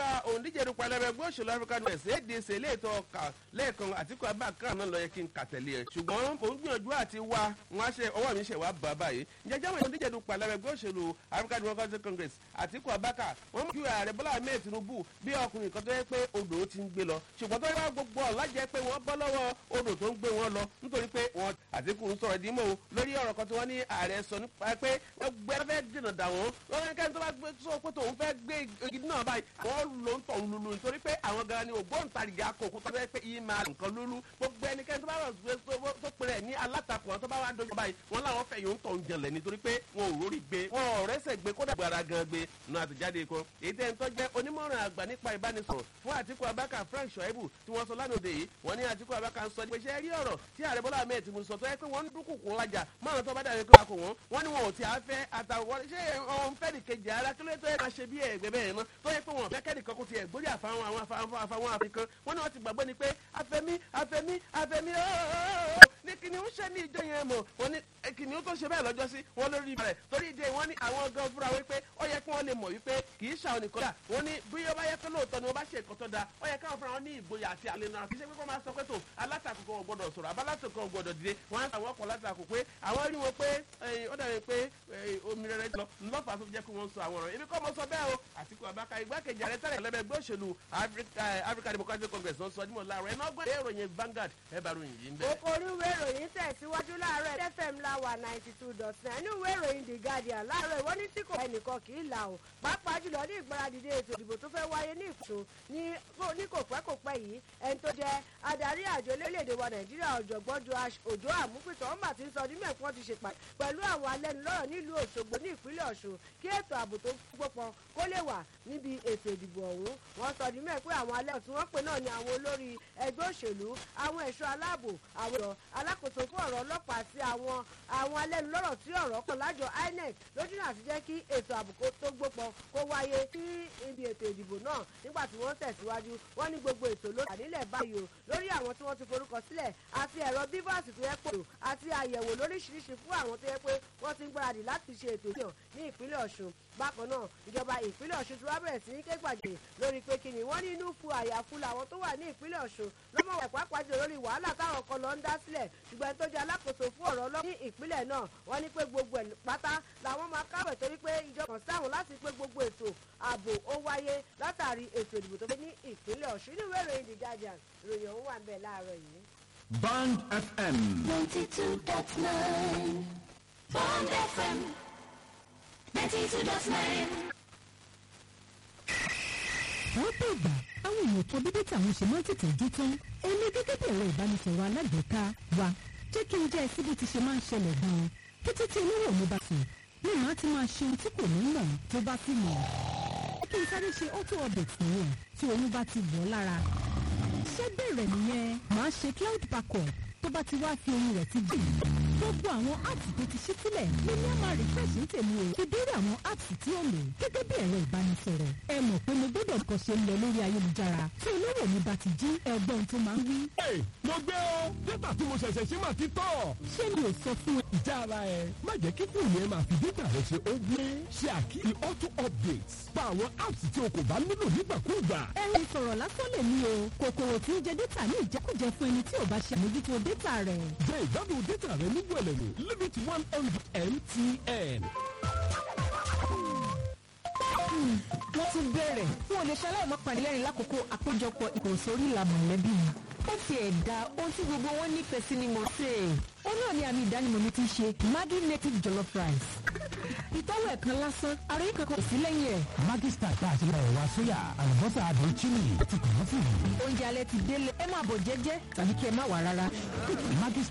nípa òǹdíje dupò ẹlẹ́bẹ̀ ẹgbẹ́ òṣèlú african west adc léètò ọkà lẹ́ẹ̀kan àtìkú abákan náà lọ yẹ kí n kàtẹ́lé ẹ̀ ṣùgbọ́n mò ń gbìyànjú àti wá wọn á ṣe ọwọ́ mi ṣe wá bá báyìí jẹjẹ́ wọn òǹdíje dupò ẹlẹ́bẹ̀ ẹgbẹ́ òṣèlú african democratic congress àtìkú abákan wọn mú kí ààrẹ bọ́lá ahmed tinubu bí ọkùnrin kan tó yẹ pé odò ti ń gbé lọ ṣùgbọ́n tó yẹ gbogbo ọ̀làjẹ́ pé wọ́n bọ́ lọ́wọ́ odò tó ń gbé wọn lọ nítorí pé wọn àtìkú ń sọ̀rọ̀ dímọ̀ lórí ọ̀rọ̀ kan tí wọ́n ní ààrẹ sọ nípa pé ẹgbẹ́ fẹ́ dènà dà wọ́n lọ́wọ́ kẹ́ni tó bá gbé sọ pé tòun fẹ́ gbé igi náà báyìí wọ́n ló ń tọ̀ lulu nítorí pé àwọn gan ni ògbóǹtarìgì akókó tó fẹ́ pé iye máa nǹkan lulu gbogbo ẹnikẹ́ni tó bá rọ̀ gbé tó pèrè ní alátakò àwọn tó bá wà dojú báyìí wọ́n láwọn fẹ́ yóò ń tọ̀ ń jẹlẹ̀ nítorí pé wọn ò rórí gbé wọn ò rẹ́sẹ̀ gbé kódà gbára gan gbé nu àtẹ̀jáde kan èyí tẹ́ ń tọ́ jẹ́ onímọ̀ràn àgbà nípa ìbánisọ̀rọ̀ fún àtìkú abáka frank shoaibu tí wọ́n sọ lánàá òde yìí wọ́n ní àtìkú abáka ń sọ pé ṣe rí ọ̀rọ̀ tí ààrẹ bọ́lá ahmed tinubu sọ tó yẹ pé wọ́n ń dúnkùkù lájà márùn tó bá dàbí pé àkó wọn wọ́n ní wọn ò tí a fẹ́ àtàwọn ṣé ọ̀hún fẹ́ nìkejì ara kí ló tó yẹ máa ṣe bí ẹ̀gbẹ́ bẹ́ẹ̀ ná tó yẹ pé wọn fẹ́ kẹ́nìkan kó tiẹ̀ gbórí àfàwọn àwọn àfàwọn àfikàn wọ́n ní wọ́n ti gbàgbọ́ ni pé afẹ́mí afẹ́mí afẹ́mí ooo ní kìnìún ṣe ní ìjọ yẹn mọ̀ wọ́n ní kìnìún tó ṣe bẹ́ẹ̀ lọ́jọ́ sí wọ́n lórí ibẹ̀ torí ìdè wọ́n ní àwọn gan fúnra wípé ó yẹ kí wọ́n lè mọ̀ wípé kì í ṣàwọn nìkan dà wọ́n ní bí ó bá yẹ pé lóòótọ́ ni wọ́n bá ṣe nǹkan tó da ó yẹ káwọn fúnra wọn ní ìgboyà àti àlè náà kì í ṣe pé kó máa sọ pé tó alátakò kan gbọdọ̀ sọ̀rọ̀ abálátò kan gbọdọ̀ dìde wọ́n á àwọn ọkọ̀ látakò pé àwọn rí wọn pé ó dàbí pé omi rẹ̀ lọ ńlọ́fà tó jẹ́ kí wọ́n sọ àwọn ọ̀rọ̀ ibi kọ́ mo sọ bẹ́ẹ̀ o àtìkú abáka igbákejì ààrẹ tẹ́lẹ̀ lẹ́bẹ̀ ẹgbẹ́ òṣèlú africa democratic congress ló ń sọ ọdún láàárọ̀ ẹ̀ náà gbé ìròyìn vanguard ẹ̀ bá ròyìn yìí ń bẹ̀. okòrí ìwé ìròyìn tẹ̀síwájú láàárọ̀ fm láwà ninety two dot nine ní ìwé ìròyìn the guardian láàárọ̀ ìwọ́n ní tí kò ẹnìkan kì í là o pàápàá jùlọ ní ìgbáradìde ètò ìdìbò tó fẹ́ wáyé ní ìfòsò ní kò pẹ́ kò pẹ́ yìí ẹni tó jẹ́ adarí àjọ orílẹ̀-èdè wa nàìjíríà ọ̀jọ̀gbọ́n joash òjò àmúpìtàn ọmọ àti sọ ní mẹ́kún ti ṣèpà pẹ̀lú àwọn alẹ́nulọ́rọ̀ nílùú òṣogbo ní ìpínlẹ̀ ọ̀ṣun kí ètò ààbò tó gbópọn kó lè wà níbi ètò ìdìbò ọ̀hún wọ́n sọ ní mẹ́kún àwọn alẹ́ tí wọ́n pè náà ní àwọn olórí ẹgbẹ́ òṣèlú àwọn ẹ̀ṣọ́ aláàbò àwọn ọ̀rọ̀ alákòóso fún ọ̀rọ̀ ọlọ́pàá àti àwọn àwọn alẹ́nulọ́rọ̀ tí ọ̀rọ̀ kàn lájọ inec lójú náà ti jẹ́ kí ètò ààbò tó gbópọn kó wáyé sí ibi ètò ìdìbò náà nígbà tí wọ́n tẹ̀síwájú wọ́n ní gbogbo ètò ló wà nílẹ̀ báyìí o lórí àwọn tí wọ́n ti forúkọ sílẹ̀ àti ẹ̀rọ bíbọ́ọ̀sì tó yẹ pé àti àyẹ̀wò lóríṣiríṣi fún àwọn tó yẹ pé wọ́n ti ń gbáradì láti ṣe ètò ìdìbò ní ìpínlẹ̀ ọ̀ṣun bákan náà ìjọba ìpínlẹ̀ ọ̀ṣun ti wá bẹ̀rẹ̀ sí ní ké gbàgbé lórí pé kí ni wọ́n ní inú fu àyàfu làwọn tó wà ní ìpínlẹ̀ ọ̀ṣun lọ́mọ wà pàápàá jù lórí wàhálà táwọn kan lọ ń dá sílẹ̀ ṣùgbọ́n tó jẹ́ alákòóso fún ọ̀rọ̀ ọlọ́pàá ní ìpínlẹ̀ náà wọ́n ní pé gbogbo ẹ̀ pátá làwọn máa kábẹ̀ torí pé ìjọba sáwọn láti pé gbogbo ètò ààbò ó wáyé látàrí ètò ìdìbò tó fẹ́ ní ìpínlẹ̀ ọ̀ṣun inú ìwé ìròyìn the guardian ìròyìn ọ̀hún wà ń bẹ̀ láàárọ̀ yìí. Band FM. 92.9 Bond FM 92.9 lọ́pọ̀ ìgbà àwọn èèyàn kan bíbí tí àwọn ṣe máa ń tètè jó tán èmi gẹ́gẹ́ bí ẹ̀rọ ìbánisọ̀rọ̀ alágbèéká wa jẹ́ kí n jẹ́ ẹsẹ̀ bí ti ṣe máa ń ṣẹlẹ̀ gan-an kété tí olówó mi bá sùn ní màá ti máa ṣe ohun tí kò ní mọ̀ tó bá sì mọ̀ kí n sáré ṣe auto update nìyẹn tí oyún bá ti wọ̀ ọ́ lára ṣé bẹ̀rẹ̀ nìyẹn màá ṣe cloud backup tó bá ti wá fi ohun rẹ̀ ti dì gbogbo àwọn apps tó ti ṣí sílẹ̀ ló ní àmà refresh ń tèmi o ti dórí àwọn apps tí ó lò gẹ́gẹ́ bí ẹ̀rọ ìbánisọ̀rọ̀ ẹ mọ̀ pé mo gbọ́dọ̀ kọ́ ṣe ń lọ lórí ayélujára tí olówó mi bá ti jí ẹgbọ́n tó máa ń wí. Hey, mo gbé o dátà tí mo ṣẹ̀ṣẹ̀ ṣí máa ti tọ̀. ṣé mi ò sọ fún ẹ. ìjà ara ẹ má jẹ́ kí fóònù ẹ máa fi dátà rẹ ṣe ó gbé ṣe àkíyè auto updates pa àwọn apps tí o kò bá nílò nígbàkúùgbà. ẹ̀rọ ìsọ̀rọ̀ lásán lè ní o kòkòrò tí ń jẹ dátà ní ìjẹkújẹ fún ẹni tí ò bá ṣe àmójútó dátà rẹ̀. jẹ́ ìgbádùn dátà rẹ ní wẹ̀lẹ̀mú limit one hundred mtn. wọ́n ti bẹ̀rẹ̀ fún olè ṣaláì má pàdé lẹ́rìn lákòókò àpéjọpọ̀ ìkòsórí ìlà mọ̀lẹ́bí mi. ó ti ẹ̀dá ohun tí gbogbo wọn nífẹ̀ẹ́ sí ni mo ṣe. ó náà ní àmì ìdánimọ̀ mi ti ṣe maggi native jollof rice. ìtọ́wò ẹ̀kan lásán ara yìí kankan kò sí lẹ́yìn ẹ̀. Maggi Star tá a ti lọ ẹ̀wà sóyà àlùbọ́sà àdó chili ti kàn án fún mi. oúnjẹ alẹ́ ti délé ẹ máa bọ̀ jẹ́jẹ́ tàbí kí ẹ má wà rárá. Maggi